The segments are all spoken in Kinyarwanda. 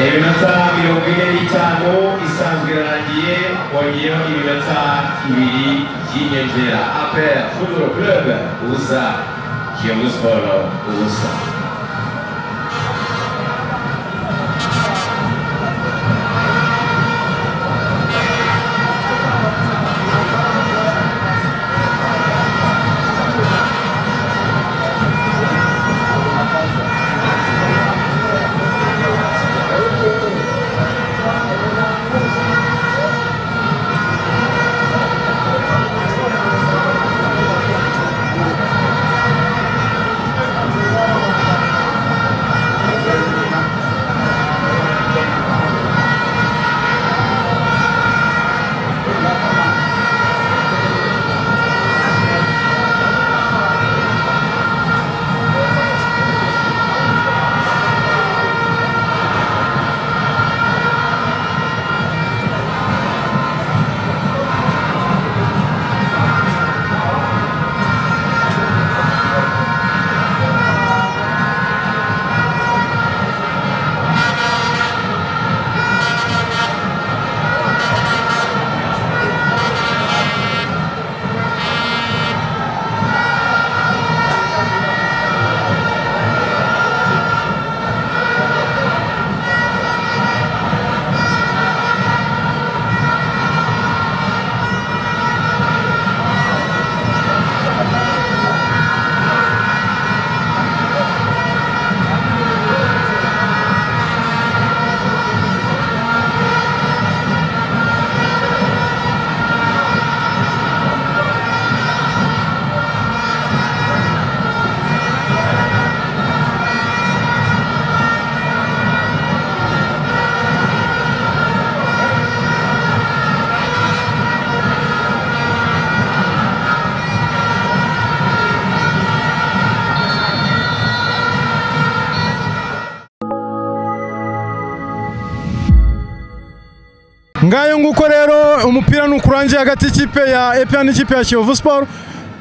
iminota mirongo ine n'itanu isanzwe irangiye wongeyeho iminota ibiri y'inyongera apera futuro kurebe ubusa kiyovu siporo ubusa ngayo nguko rero umupira ni ukurangiye hagati y'ikipe ya epa n'ikipe ya kiyovu siporo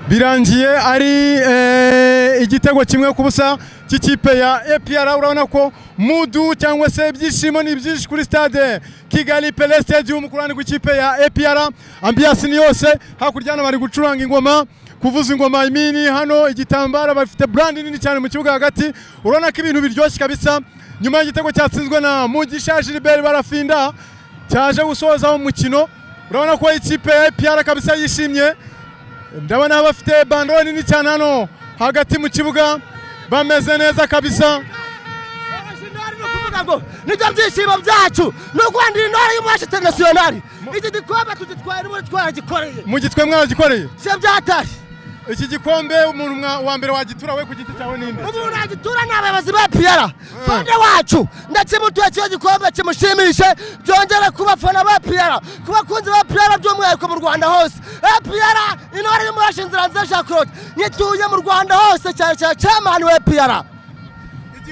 birangiye ari eh, igitego kimwe ku busa cy'ikipe ya epr urabona ko mudu cyangwa se ibyishimo ni byinshi kuri stade kigali pele stadium ku ruhande rw'ikipe ya epr ambiyasi ni yose hakurya hano bari gucuranga ingoma kuvuza ingoma imini hano igitambaro bafite brandi nini cyane mu kibuga hagati urabona ko ibintu biryoshye kabisa nyuma y'igitego cyatsinzwe na mugisha gilbert barafinda cyaje gusoza umukino urabona ko ikipe ya epr kabisa yishimye ndabona bafite bandoro nini cyane hano hagati mu kibuga bameze neza kabisa ngo nibyo byishimo byacu ni uguhandira intore y'umuwacu interinasiyonari iki gikombe tugitwara n'ubu twaragikoreye mugitwe mwaragikoreye se byatashye iki gikombe umuntu mwa- wa mbere wagitura we ku giti cyawe ninde umuntu yagitura ni abayobozi ba piyara fande wacu ndakimutuye kiyo gikombe kimushimishe byongere ku bafana ba piyara ku bakunzi ba piyara by'umwihariko mu rwanda hose piyara intore y'umuwacu inzira nziza jacquelotte nyituye mu rwanda hose cyane cyane camani wa piyara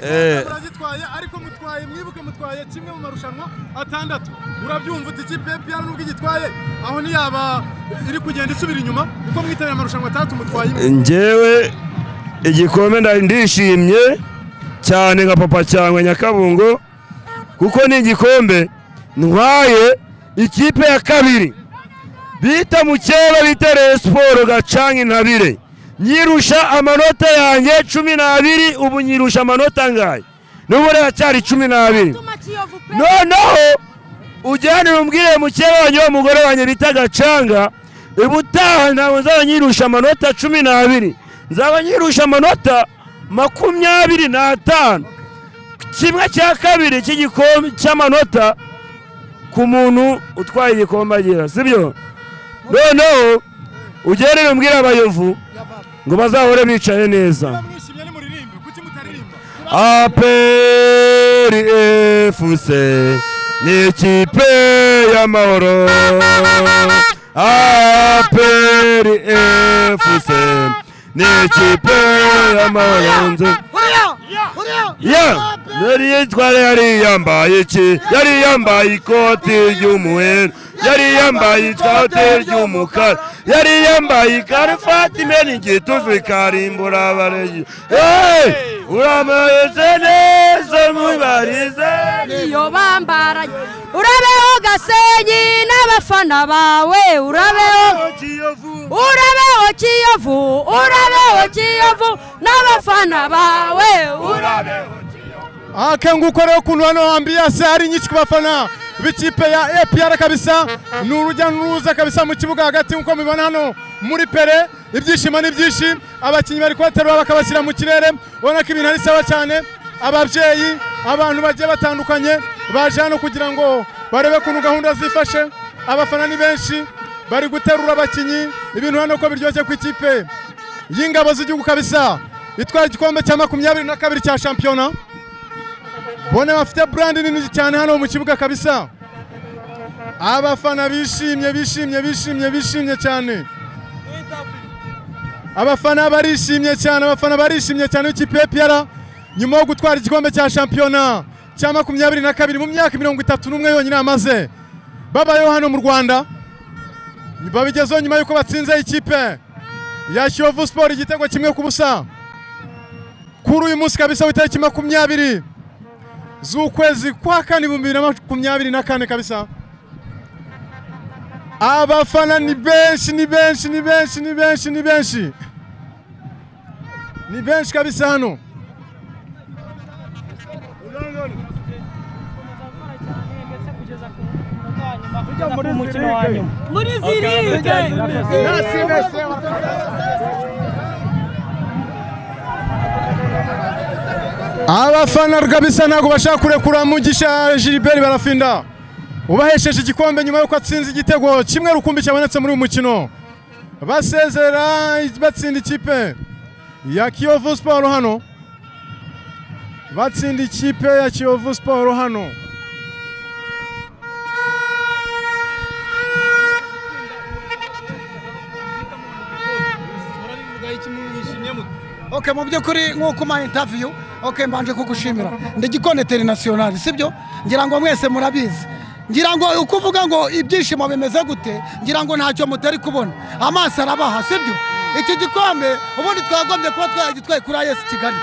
Eh. muragitwaye ariko mutwaye mwibuke mutwaye kimwe mu marushanwa atandatu urabyumva uti ikipe ya epr nubwo igitwaye aho ntiyaba iri kugenda isubira inyuma kuko mwitabira amarushanwa atandatu mutwaye imwe njyewe igikombe ndari ndishimye cyane nka papa cyangwa nyakabungo kuko ni igikombe ntwaye ikipe ya kabiri bita mukeba bita Rayon siporo gacanga intabire nyirusha amanota yanjye cumi n'abiri ubu nyirusha amanota angahe n'ubu riracyari cumi n'abiri noneho ujyane umbwire mukeba wanjye w'umugore wanjye bita gacanga ubutaha ntabwo nzaba nyirusha amanota cumi n'abiri nzaba nyirusha amanota makumyabiri n'atanu kimwe cya kabiri cy'igikombe cy'amanota ku muntu utwaye igikombe agira sibyo noneho ugere umbwire abayovu ngo bazahore bicaye neza mwishimye ni muririmbe kuki mutaririmba aperi efuse ni ikipe y'amahoro aperi efuse ni ikipe y'amahoro nzi ya yari yitwara yari yambaye iki yari yambaye ikoti ry'umuweru yari yambaye ikoti ry'umukara yari yambaye ikaruvati imena igituzu ikarimbura abarezi hey! urameze neza mubarize Yoba baturage urabeho gasenyi n'abafana bawe urabeho urabeho kiyovu urabeho kiyovu n'abafana bawe urabeho akanguko rero ukuntu hano ambiyase ari nyinshi ku bafana b'ikipe ya APR kabisa ni urujya n'uruza kabisa mu kibuga hagati nk'uko mubibona hano muri pere ibyishimo ni byinshi abakinnyi bari kubaterura bakabashyira mu kirere ubona ko ibintu ari sawa cyane ababyeyi abantu bagiye batandukanye baje hano kugira ngo barebe ukuntu gahunda zifashe abafana ni benshi bari guterura abakinnyi ibintu hano ko biryoshye ku ikipe y'ingabo z'igihugu kabisa itwara igikombe cya makumyabiri na kabiri cya shampiyona bone bafite burandi nini cyane hano mu kibuga kabisa abafana bishimye bishimye bishimye bishimye cyane abafana barishimye cyane abafana barishimye cyane ikipe ya piyara nyuma yo gutwara igikombe cya shampiyona cya makumyabiri na kabiri mu myaka mirongo itatu n'umwe yonyine amaze babayeho hano mu rwanda babigezeho nyuma y'uko batsinze ikipe ya kiyovu siporo igitego kimwe ku busa kuri uyu munsi kabisa w'itariki makumyabiri z'ukwezi kwa kane ibihumbi bibiri na makumyabiri na kane kabisa abafana ni benshi ni benshi ni benshi ni benshi ni benshi ni benshi kabisa hano muri zirige abafana kabisa ntabwo bashaka kurekura mugisha gilbert barafinda ubahesheje igikombe nyuma y'uko atsinze igitego kimwe rukumbi cyabonetse muri uyu mukino basezera batsinda ikipe ya kiyovu siporo hano batsinda ikipe ya kiyovu siporo hano okay mu by'ukuri nk'uko umpaye intaviyu okay mbanje kugushimira ndi gikoneteri nasiyonari sibyo ngira ngo mwese murabizi ngira ngo uko uvuga ngo ibyishimo bimeze gute ngira ngo ntacyo mutari kubona amaso arabaha sibyo iki gikombe ubundi twagombye kuba twagitwaye kuri ayesi kigali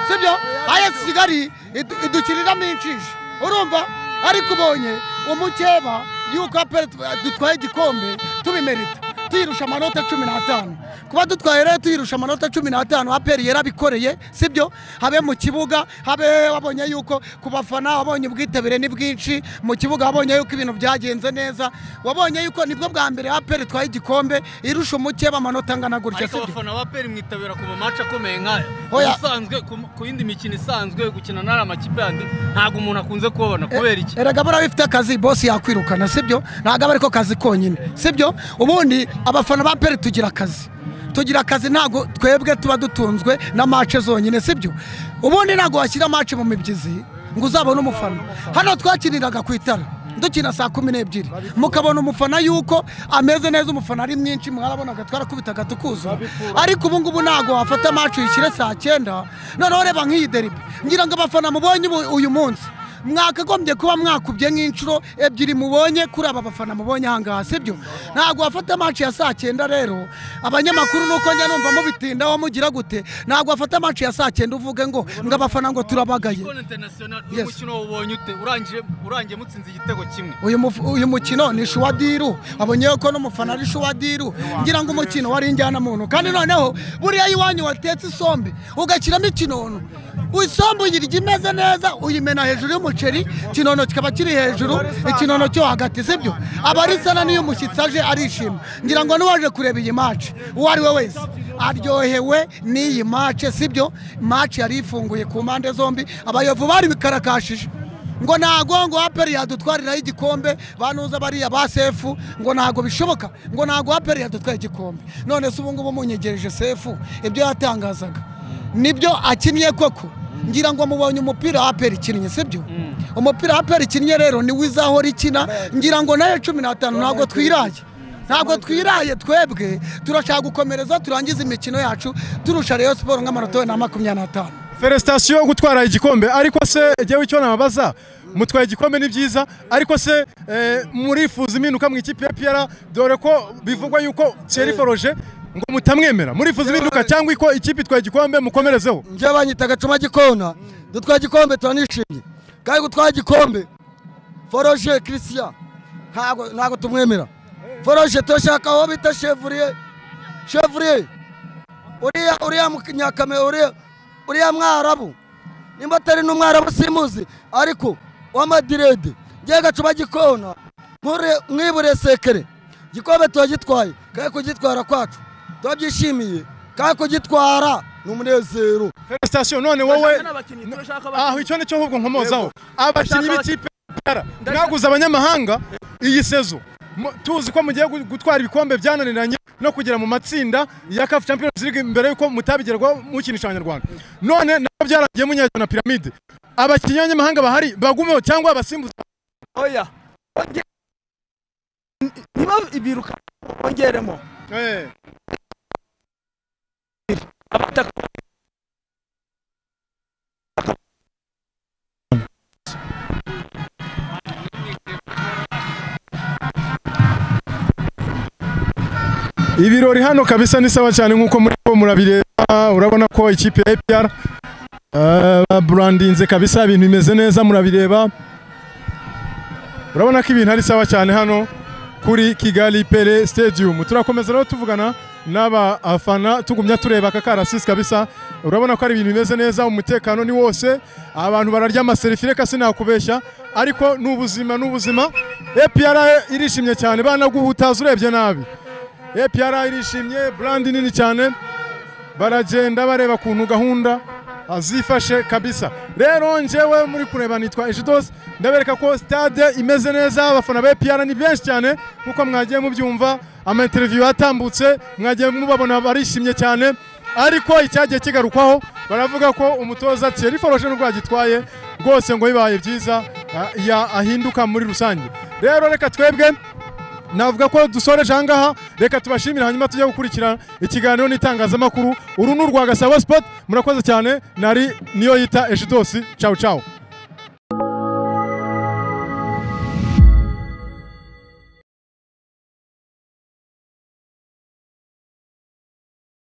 sibyo ayesi kigali idu- idukiriramo inshije urumva ariko ubonye umukeba yuko apere dutwaye igikombe tubimerita tuyirusha amanota cumi n'atanu kuba dutwaye rero tuyirusha amanota cumi n'atanu aperi yarabikoreye sibyo habe mu kibuga habe wabonye yuko ku bafana wabonye ubwitabire ni bwinshi mu kibuga wabonye yuko ibintu byagenze neza wabonye yuko nibwo bwa mbere aperi itwaye igikombe irusha umukeba amanota angana gutya ariko sibyo abafana ba peri mwitabira ku mace akomeye nk'aya Oya. usanzwe ku- ku yindi mikino isanzwe gukina n'ari amakipe yandi ntabwo umuntu akunze kubabona kubera iki erega buriya bifite akazi bosi yakwirukana sibyo ntabwo aba ariko kazi konyine sibyo ubundi abafana ba peri tugira akazi tugira akazi ntabwo twebwe tuba dutunzwe na mace zonyine sibyo ubundi ntabwo washyira mace mu mibyizi ngo uzabone umufana hano twakiniraga ku itara dukina saa kumi n'ebyiri mukabona umufana yuko ameze neza umufana ari mwinshi mwarabonaga twarakubitaga tukuzura ariko ubu ngubu ntabwo wafata macu uyishyire saa cyenda noneho reba nk'iyi deribi ngira ngo abafana mubonye ubu- uyu munsi mwakagombye kuba mwakubye nk'inshuro ebyiri mubonye kuri aba bafana mubonye ahangaha sibyo ntabwo wafata maci ya saa cyenda rero abanyamakuru nuko njya numva mubitindaho mugira gute ntabwo wafata maci ya saa cyenda uvuge ngo ngo abafana ngo turabagaye Gol international Yes. uyu mukino wawubonye ute urangije urangiye mutsinze igitego kimwe uyu muf- uyu mukino ni shuwadiru abonyeho ko n'umufana ari shuwadiru ngira ngo umukino wari injyanamuntu kandi noneho buriya iwanyu watetse isombe ugashyiramo ikinono isombe uyirya imeze neza uyimena hejuru y'umuceri ikinono kikaba kiri hejuru ikinono cyo hagati sibyo aba ari sana n'iyo umushyitsi aje arishima ngira ngo n'uwaje kureba iyi maci uwo ari we wese aryohewe n'iyi mace sibyo maci yari ifunguye ku mpande zombi abayovu bari bikarakashije ngo ntago ngo aperi yadutwariraho igikombe banuza bariya ba sefu ngo ntago bishoboka ngo ntago aperi yadutwaye igikombe none se ubu ngubu munyegereje sefu ibyo yatangazaga nibyo akinnye koko ngira ngo mubonye umupira aperi ikinnye sibyo umupira aperi ikinnye rero niwo izahora ikina ngira ngo nayo cumi n'atanu ntabwo twiraye ntabwo twiraye twebwe turashaka gukomereza turangize imikino yacu turusha reyo siporo nk'amanota wenda makumyabiri n'atanu feresitasiyo yo gutwara igikombe ariko se jyewe icyo nababaza mutwaye igikombe ni byiza ariko se eh, murifuza impinduka mu ikipe ya piyara dore ko bivugwa yuko ceri foroje ngo mutamwemera murifuza impinduka cyangwa ko ikipe itwaye igikombe mukomerezeho njye banyita agacuma gikona dutwara igikombe turanishimye kandi gutwara igikombe foroje christian ntago ntago tumwemera foroje turashaka aho bita chevrier chevrier uriya uriya munyakame uriya uriya mwarabu nimba atari n'umwarabu simuzi ariko w'amadirede ngiye gacuba gikona nkure- mwibure sekere gikombe turagitwaye kandi kugitwara kwacu turabyishimiye kandi kugitwara ni umunezero felicitasiyo none wowe aho icyo nicyo ahubwo nkomozaho abakinnyi b'ikipe ya mwaguze abanyamahanga iyi sezo Mu- tuzi ko mugiye gu- gutwara ibikombe byananiranye no kugera mu matsinda ya CAF Champions League mbere yuko mutabigerwaho mukinisha abanyarwanda none nabo byarangiye munyajya na piramide abakinnyi b'abanyamahanga bahari bagumeho cyangwa abasimbuza oya Onge- niba ibiruka bongeremo eh abataka ibirori hano kabisa ni sawa cyane nkuko muri bo murabireba urabona ko ikipe ya APR eh, baburandinze kabisa ibintu bimeze neza murabireba urabona ko ibintu ari sawa cyane hano kuri Kigali Pele Stadium turakomeza rero tuvugana n'aba afana tugumya tureba aka karasisi kabisa urabona ko ari ibintu bimeze neza umutekano ni wose abantu bararya amaserifire kasi nakubeshya ariko ni ubuzima ni ubuzima APR irishimye cyane banaguhutaza urebye nabi APR irishimye brandi nini cyane baragenda bareba kuntu gahunda azifashe kabisa rero njyewe muri kureba nitwa Ejidos ndabereka ko stade imeze neza abafana ba APR ni benshi cyane nkuko mwagiye mubyumva ama interview atambutse mwagiye mubabona barishimye cyane ariko icyagiye kigarukwaho baravuga ko umutoza Thierry Forge n'ubwo yagitwaye rwose ngo bibaye byiza ah, ya ahinduka muri rusange rero reka twebwe navuga ko dusoreje ahangaha reka tubashimire hanyuma tujye gukurikira ikiganiro n'itangazamakuru uru ni urwa gasabo sport murakoze cyane nari niyo yita ejidosi cawu cawu